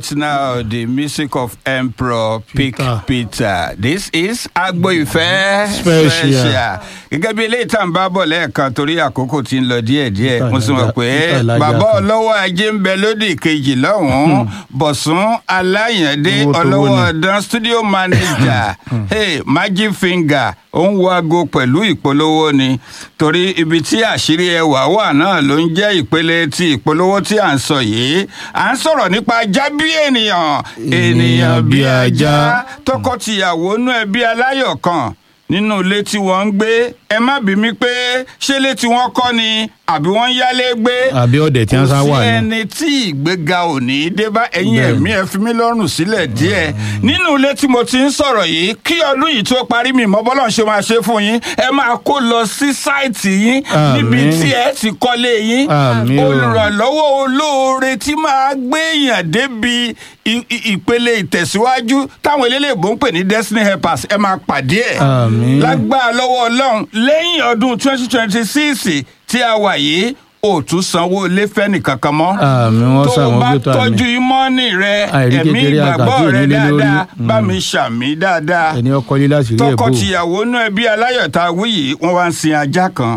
Right now, the music of Emperor Pick Peter. Peter. This is Agbo Ìfẹ́ Special. Gẹ́gẹ́ bí eléyìí tá à ń bá bọ̀ lẹ́ẹ̀kan torí àkókò tí ń lọ díẹ̀díẹ̀. Peter Mo sì mọ̀ Laja- pé Peter Laja bàbá kan. ọlọ́wọ́ ajé ń bẹ lódì kejì lọ́hùn-ún. Bọ̀sún Aláyàndé Owó tó ọlọ́wọ́ wó ni. ọ̀dán studio manager. Hey, Magic Finger ó ń wo aago pẹ̀lú ìpolówó ni. Torí ibi tí àṣírí ẹwà wà náà ló ń jẹ́ ìpele ti ìpolówó tí à ń sọ yìí. À ń sọ̀rọ̀ nípa ajá bí ènìyàn. Ènìyàn bí ajá. Tọkọ-tìyàwó nú ẹbí aláyọ̀ kan nínú ilé tí wọ́n ń gbé. Ẹ má bí mi pé ṣé ilé tí wọ́n kọ́ ni àbí wọ́n ń yálé gbé. àbí ọ̀dẹ̀ tí wọ́n sá Kò wà sí ní. ẹni tí ìgbéga ò ní í dé bá ẹ̀yin Bẹ́ẹ̀ni. ẹ̀mí ẹ fi mí lọ́rùn sílẹ̀ díẹ̀ nínú ilé tí mo ti ń sọ̀rọ̀ yìí kí ọdún yìí tó parí mi mọ́ bọ́lá ṣe máa ṣe fún yín ẹ máa kó lọ sí sáìtì yín Àmín. níbi tí ẹ ti kọ́lé yín Àmín o. olùrànlọ́wọ́ olóore tí máa gbé èèyàn débi i- i- ìpele ìtẹ̀síwájú táwọn eléléèbó ń pè ní destiny helpers ẹ máa pàdé ẹ̀ Àmín. lágbára lọ́wọ́ ọlọ́run lẹ́yìn ọdún twenty twenty six tí a wà yìí ò tún sanwó ilé fẹ́ni kankan mọ́ Àmín, wọ́n tó o ṣàwọn bá gbé tó àmì. tọ́jú ìmọ̀ọ́nì rẹ Àìrí ẹ̀mí kékeré ìgbàgbọ́ àkàtì rẹ ìnílé lórí. dáadáa Mm. bá mi ṣàmì dáadáa ẹni ọkọ lílá sí rí ẹ̀bù. tọkọtìyàwó náà ẹbí aláyọ̀tà wí yìí wọ́n wá ń sin ajá kan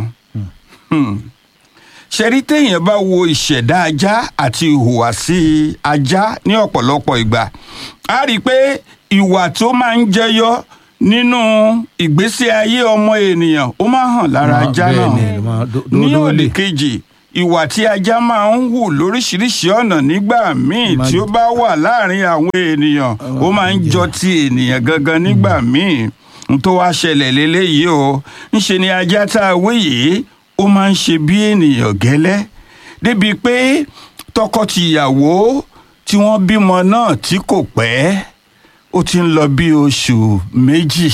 Hmm. ṣẹ̀rí téèyàn bá wo ìṣẹ̀dá ajá àti ìhùwàsí ajá ní ọ̀pọ̀lọpọ̀ ìgbà a rí i pé ìwà tó máa ń jẹyọ nínú ìgbésí ayé ọmọ ènìyàn ó máa hàn lára Máa- ajá bẹ́ẹ̀ náà ni, máa dó- dó- ní dó òdì lè. kejì ìwà tí ajá máa ń hù lóríṣiríṣi ọ̀nà nígbà míì Máa- tí ó bá wà láàrin àwọn ènìyàn ó máa ń jọ ti ènìyàn gangan nígbà míì n tó wá ṣẹlẹ̀ léléyìí o ńṣe ni ajá tá a wí yìí ó máa ń ṣe bí ènìyàn gẹ́lẹ́ débi pé tọkọ-tìyàwó tí wọ́n bímọ náà tí kò pẹ́ ó ti ń lọ bí oṣù méjì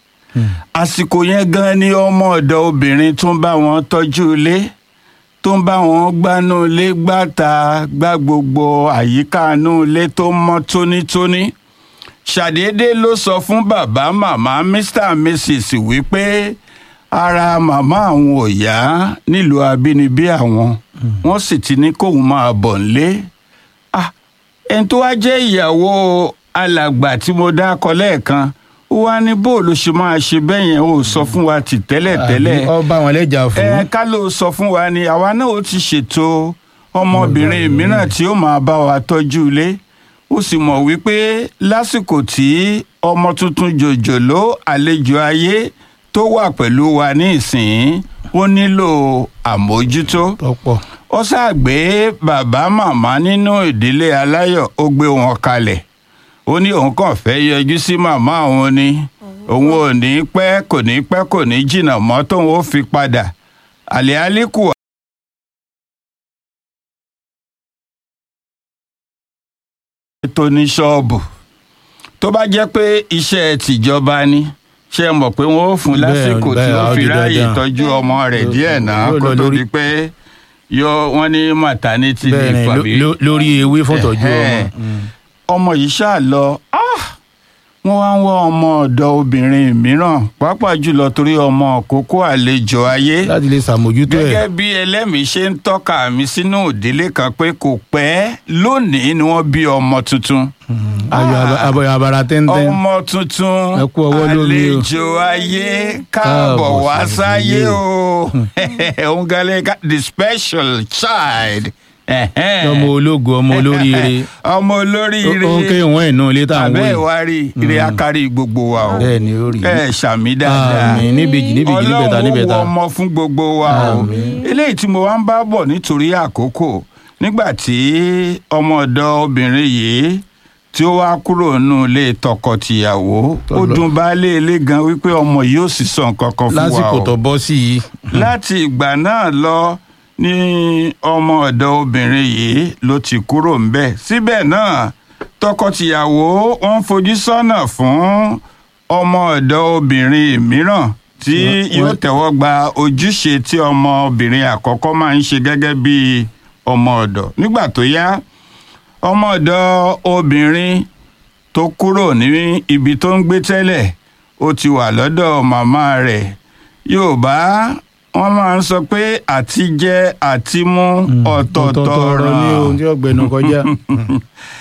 àsìkò yẹn gan ni ọmọ ọ̀dọ̀ obìnrin tó ń bá wọn tọ́jú ilé tó ń bá wọn gbánú ilé gbàtà gbá gbogbo àyíká inú ilé tó mọ́ tónítóní ṣàdédé ló sọ fún bàbá màmá mr and mrs wípé ara màmá àwọn ò yá nílùú abínibí àwọn wọ́n sì ti ní kóun máa bọ̀ nílé ah ẹni tó wá jẹ́ ìyàwó alàgbà tí mo dákọ lẹ́ẹ̀kan ó wá ní bó ló ṣe máa ṣe bẹ́ẹ̀ yẹn ó sọ fún wa tì tẹ́lẹ̀ tẹ́lẹ̀ Àbí ọba wọn lẹ́jà ẹ fún. ká ló sọ fún wa ni àwa náà ó ti ṣètò ọmọbìnrin mìíràn tí ó máa bá wa tọ́jú ilé ó sì mọ̀ wípé lásìkò tí ọmọ tuntun jòjòló àlejò ayé tó wà pẹ̀lú wa ní ìsìn ó nílò àmójútó tọ́pọ̀. ó ṣàgbé bàbá màmá nínú ìdílé aláyọ̀ ó gbé wọn kalẹ̀ ó ní òun kàn fẹ́ yọjú sí màmá òun ni òun ò ní pẹ́ kò ní pẹ́ kò ní jìnnà mọ́ tóun ó fi padà àlẹ́ àlékù tó ní ṣọ́ọ̀bù tó bá jẹ́ pé iṣẹ́ tìjọba ni ṣe mọ̀ pé wọ́n ó fún Bẹ́ẹ̀, lásìkò tí bẹ́ẹ̀, ó á fi di ráàyè dandan. tọ́jú ọmọ rẹ̀ díẹ̀ náà Yóò kó lọ tó lórí- di pé yọ wọ́n ní maternity bẹ́ẹ̀ leave ni àbí ló- ló- lórí ewé fọ́tọ̀jú ọmọ. Ẹ̀hẹ́n. ọmọ yìí ṣáà lọ ah! wọ́n wá ń wá ọmọ ọ̀dọ̀ obìnrin mìíràn pàápàá jùlọ torí ọmọ kókó àlejò ayé láti lè ṣàmójútó ẹ̀. gẹ́gẹ́ bí ẹlẹ́mìí ṣe ń tọ́ka mi sínú ìdílé kan pé kò pẹ́ lónìí ni wọ́n bí ọmọ tuntun ayọ̀ aba- abọ́yọ̀ abara tẹ́ntẹ́n. ọmọ tuntun Ẹ kú ọwọ́ lómi o. àlejò ayé káàbọ̀ Káàbọ̀ wá sáyé sáyé. o òun galẹ̀ ká the special child Ẹ̀hẹ́n. ọmọ ológo ọmọ olóríire. ọmọ olóríire ó ń ké ìwọ̀n ìnú ilé tá à ń wò abẹ́ yìí. ìwárí ire akárí gbogbo wa o bẹ́ẹ̀ ni ó rí. ẹ ṣàmì dáadáa Àmín, níbejì, níbejì, níbẹ̀ta, níbẹ̀ta. ọlọ́run ó wọ ọmọ fún gbogbo wa o Àmín. eléyìí tí mo wá ń bá bọ̀ nítorí àkókò nígbà tí ọmọ ọ̀dọ̀ obìnrin yìí tí ó wá kúrò nínú ilé tọkọtìyàwó Tó ó lọ. dùn baálé ilé gan wípé ọmọ yìí ò sì sọ nǹkan kan fún wa lásìkò o tó bọ́ sí yìí. láti ìgbà náà lọ ní ọmọ ọ̀dọ̀ obìnrin yìí ló ti kúrò ńbẹ̀ síbẹ̀ náà tọkọtìyàwó wọn ń fojú sọ́nà fún ọmọ ọ̀dọ̀ obìnrin mìíràn tí Wọ́n- yóò wọ́n- tẹ́wọ́ gba ojúṣe tí ọmọbìnrin àkọ́kọ́ máa ń ṣe gẹ́gẹ́ bí ọmọ ọ̀dọ̀ nígbà tó yá ọmọ ọ̀dọ̀ obìnrin tó kúrò ní ibi tó ń gbé tẹ́lẹ̀ ó ti wà lọ́dọ̀ màmá rẹ̀ yorùbá wọ́n máa ń sọ pé àti jẹ àti mú ọ̀tọ̀ọ̀tọ̀ ọ̀rọ̀ ní ọ̀ràn ohun tí ọ̀gbẹ́ni kọjá.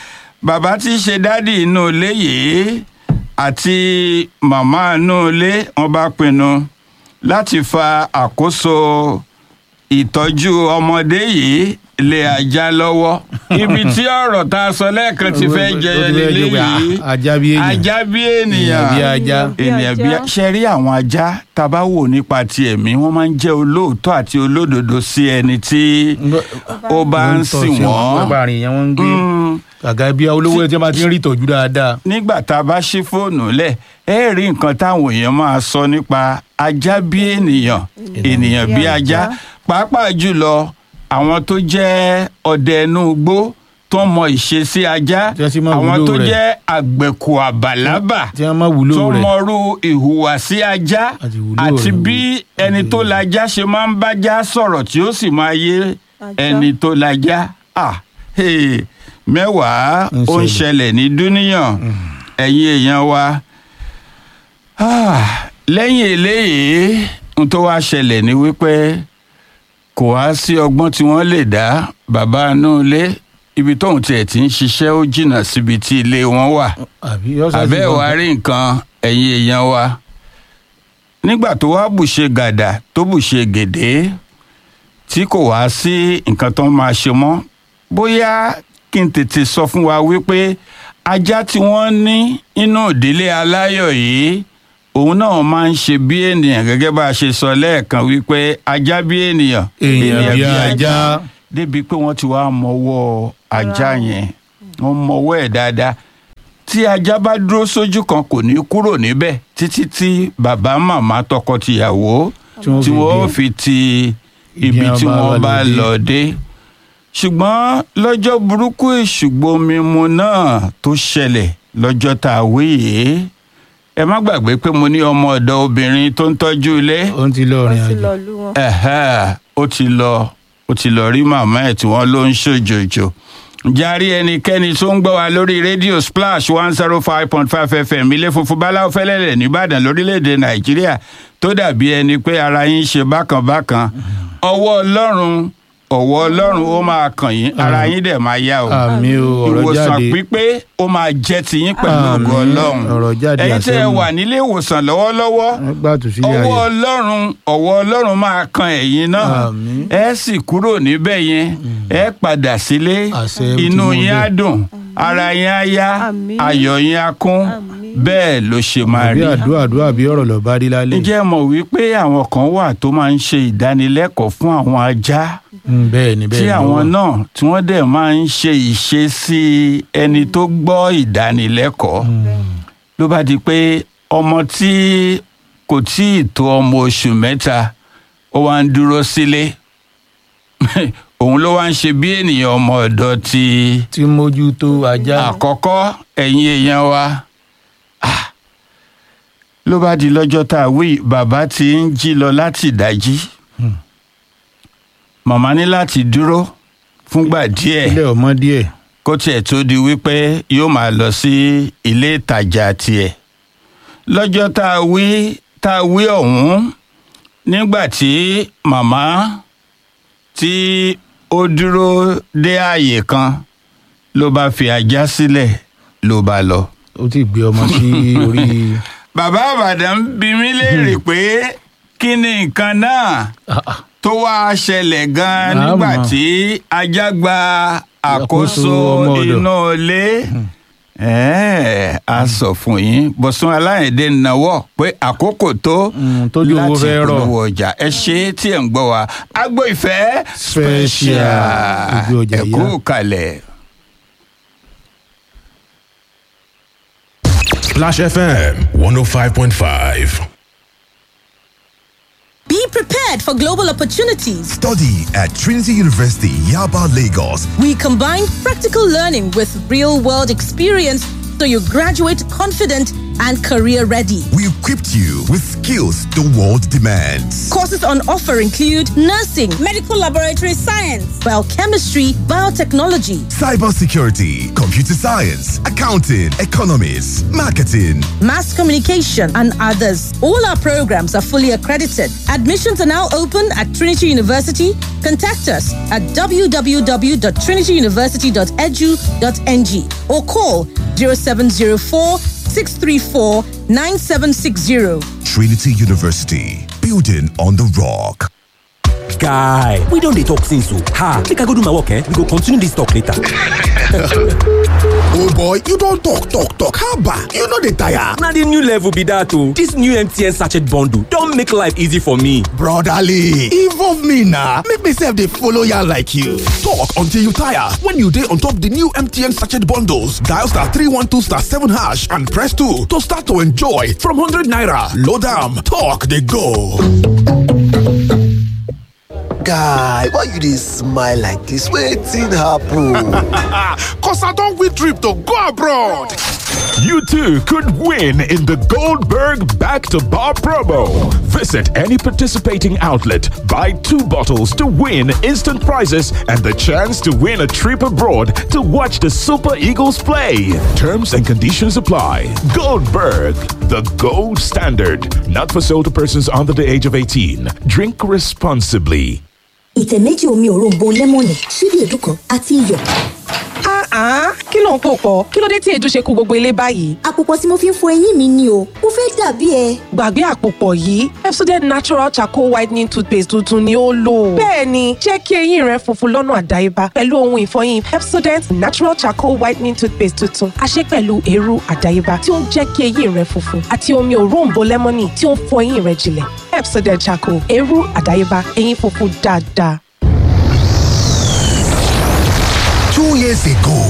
bàbá tí í ṣe dádì inú ilé yìí àti màmá inú ilé wọn bá pinnu láti fa àkóso ìtọ́jú ọmọdé yìí lé ajá lọ́wọ́ ibi tí ọ̀rọ̀ tá a sọ lẹ́ẹ̀kan ti fẹ́ jẹyọ Ó ti fẹ́ jẹ́ pé, lélẹ́yìí ah, ajá bí èèyàn. ajá bí ènìyàn Èèyàn bí ajá. ènìyàn bí ajá. ṣe rí àwọn ajá tá a bá wò nípa ti ẹ̀mí wọ́n máa ń jẹ́ olóòótọ́ àti olódodo sí ẹni tí ó bá ń sìn wọ́n. lábàárín yẹn wọ́n ń gbé Mm, gàgà bí olówó tí wọ́n bá ti ń rí ìtọ́jú dáadáa. nígbà tá a bá ṣí fóònù lẹ̀ ẹ rí nǹkan táwọn èèyàn máa sọ nípa ajá bí ènìyàn ènìyàn bí ajá pàápàá jùlọ àwọn tó jẹ́ ọdẹ inú igbó tó mọ ìṣesí ajá Tí wọ́n sì mọ àwọn ìwúlò tó rẹ̀. jẹ́ àgbẹ̀kù àbàlábà tí wọ́n máa wúlò tó rẹ̀. mọrú ìhùwàsí ajá Àti ìwúlò àti rẹ̀. bí ẹni tó lajá ṣe máa ń bájá sọ̀rọ̀ tí ó sì máa yé Ajá. ẹni tó lajá ah, hey, mẹ́wàá Ń ó ń ṣẹlẹ̀. ṣẹlẹ̀ ní dúníyàn ẹ̀yin èèyàn wa Ah, lẹ́yìn eléyìí n tó wá ṣẹlẹ̀ ní wípé kò wá sí ọgbọ́n tí wọ́n lè dá bàbá inú ilé ibi tóun tiẹ̀ ti ń ṣiṣẹ́ ó jìnnà síbi tí ilé wọn wà àbí yọ́sà sí àbẹ́ gan- wa rí nǹkan ẹ̀yin èèyàn wa nígbà tó wá bùṣe gàdà tó bùṣe gèdè tí kò wá sí nǹkan tó máa ṣe mọ́ bóyá kí n tètè sọ fún wa wípé ajá tí wọ́n ní inú ìdílé aláyọ̀ yìí òun náà máa ń ṣe bí ènìyàn gẹ́gẹ́ bá a ṣe sọ lẹ́ẹ̀kan wípé ajá bí ènìyàn èèyàn bí ajá. débi pé wọ́n ti wá mọwọ́ ajá yẹn wọ́n mọwọ́ ẹ̀ dáadáa tí ajá bá dúró sójú kan kò ní kúrò níbẹ̀ títí tí bàbá màmá tọkọtìyàwó Tí wọ́n tí fi wọ́n dé. fi ti Ibi ibi wọn tí bá wọ́n bá lọ dé. lọ dé ṣùgbọ́n lọ́jọ́ burúkú ìṣùgbọ́n mímu náà tó ṣẹlẹ̀ lọ́jọ́ tá a wí yìí ẹ má gbàgbé pé mo ní ọmọ ọ̀dọ̀ obìnrin tó ń tọ́jú ilé ó ń ti lọ wọ́n rìn ti àjò. lọ lú wọn. ẹ̀hẹ́ ó ti lọ ó ti lọ rí màmá ẹ̀ tí wọ́n ló ń ṣòjòjò járí ẹnikẹ́ni tó ń gbọ́ wa lórí rédíò splash one zero five point five fm ilé funfun báláwo fẹ́lẹ́lẹ̀ nìbàdàn lórílẹ̀‐èdè nàìjíríà tó dàbí ẹni pé ara yín ṣe bákan bákan ọwọ́ ọlọ́run ọwọ́ ọlọ́run ó máa kàn yín ara yín dẹ̀ máa yá o àmì o ọ̀rọ̀ ìwòsàn jáde. pípé ó máa jẹ́ tiyín pẹ̀lú Àmín. ògo ọlọ́run Ọ̀rọ̀ jáde ẹ̀yin tẹ́ ẹ àṣẹ wà nílé ìwòsàn lọ́wọ́lọ́wọ́ wọ́n gbà tù sílẹ̀ ọwọ́ ayé. ọlọ́run ọwọ́ ọlọ́run máa kan ẹ̀yin náà Àmín. ẹ sì kúrò níbẹ̀ yẹn ẹ padà sílé Àṣẹ inú tí mo yín á bẹ̀. dùn ara yín á yá Àmín. ayọ̀ yín á kún Àmín. bẹ́ẹ̀ ló ṣe máa àbí rí. àdúrà àdúrà bí ọ̀rọ̀ lọ bá rí lálẹ́. ǹjẹ́ ẹ mọ̀ wípé àwọn kan wà tó máa ń ṣe ìdánilẹ́kọ̀ọ́ fún àwọn ajá Mm, bẹ́ẹ̀ ni bẹ́ẹ̀ tí ni àwọn ó wà. náà tí wọ́n dẹ̀ máa ń ṣe ìṣesí ẹni tó gbọ́ ìdánilẹ́kọ̀ọ́ ló bá di pé ọmọ tí kò tí ì tó ọmọ oṣù mẹ́ta ó wá ń dúró sílé òun ló wá ń ṣe bí ènìyàn ọmọ ọ̀dọ́ ti tí mójútó ajá. àkọ́kọ́ ẹ̀yin èèyàn wa Ah, ló bá di lọ́jọ́ tá a wí bàbá ti ń jí lọ láti ìdájí màmá ní láti dúró fúngbà díẹ̀ ilé ọmọ díẹ̀. kó tiẹ̀ tó di wípé yóò máa lọ sí ilé ìtajà tiẹ̀ lọ́jọ́ tá a wí tá a wí ọ̀hún nígbà tí màmá tí ó dúró dé ààyè kan ló bá fi ajá sílẹ̀ ló bá lọ. ó ti gbé ọmọ sí orí. bàbá àbàdàn bí mi léèrè pé kí ni nǹkan náà Ah, ah. tó wá ṣẹlẹ̀ gan-an Àmọ́. nígbà tí ajá gba àkóso Àkóso ọmọ ọ̀dọ̀. inú ilé ẹ̀ẹ́ a sọ fún yín bọ̀sùn aláìndé náwó pé àkókò tó Mm, tójú owó láti fẹ́ rọ̀. polówó ọjà ẹ ṣe é tí ẹ̀ ń gbọ́ wa agbo ìfẹ́ Special. Ojú ọjà ẹ kú yá. kalẹ̀. Splash FM 105.5. Be prepared for global opportunities. Study at Trinity University, Yaba, Lagos. We combine practical learning with real world experience so you graduate confident and career ready. We equipped you with skills the world demands. Courses on offer include nursing, medical laboratory science, biochemistry, biotechnology, cybersecurity, computer science, accounting, economics, marketing, mass communication, and others. All our programs are fully accredited. Admissions are now open at Trinity University. Contact us at www.trinityuniversity.edu.ng or call 0704 634 9760. Trinity University, building on the rock. guy we don dey talk since o ha make i go do my work eh we go continue this talk later. oh boy you don talk talk talk haba you no dey tire. na the new level be that o this new mtn sachet bundle don make life easy for me. brotherly involve me na make me sef dey follow yarn like you. talk until you tire when you dey on top the new mtn sachet bundles dial star three one two star seven hash and press two to start to enjoy from hundred naira load am talk dey go. guy why you dey smile like dis wetin happen. cos i don win trip to go abroad. You too could win in the Goldberg Back to Bar promo. Visit any participating outlet, buy two bottles to win instant prizes and the chance to win a trip abroad to watch the Super Eagles play. Terms and conditions apply. Goldberg, the gold standard. Not for sale to persons under the age of 18. Drink responsibly. ìtẹ̀ méjì omi òróǹbó lẹ́mọ̀nì ṣíbí èédú kan àti iyọ̀. kí ló ń pò pọ̀ kí ló dé tí èédú ṣe kó gbogbo ilé báyìí. àpòpọ̀ tí mo fi ń fọ eyín mi ni o mo fẹ́ dàbí ẹ. gbàgbé àpòpọ̀ yìí Pepsodent natural charcoal whitening toothpaste tuntun ni ó lò. bẹ́ẹ̀ni jẹ́ kí eyín rẹ funfun lọ́nà àdáyébá pẹ̀lú ohun ìfọyín Pepsodent natural charcoal whitening toothpaste tuntun a ṣe pẹ̀lú eérú àdáyébá tí ó ń jẹ́ kí eyín rẹ funfun àti omi òróǹbó lẹ́mọ́nì tí ó ń fọ eyín rẹ jinlẹ̀ Pepsodent charcoal eérú àdáyébá eyín funfun dáadáa. Two years ago,